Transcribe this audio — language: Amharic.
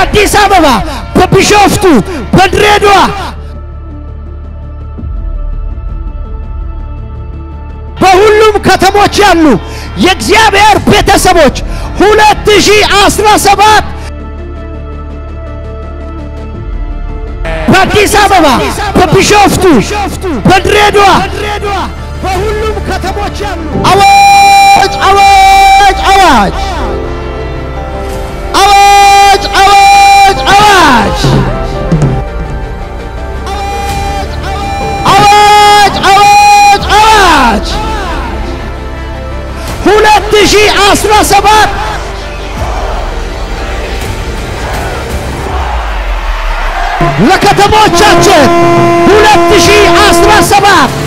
በአዲስ አበባ፣ በቢሾፍቱ፣ በድሬዳዋ በሁሉም ከተሞች ያሉ የእግዚአብሔር ቤተሰቦች 2017 በአዲስ አበባ፣ በቢሾፍቱ፣ በድሬዳዋ በሁሉም ከተሞች ያሉ አዋጅ አዋጅ አዋጅ አዋጅ አዋጅ አዋጅ አዋጅ አዋጅ አዋጅ 2017 ለከተሞቻችን 2017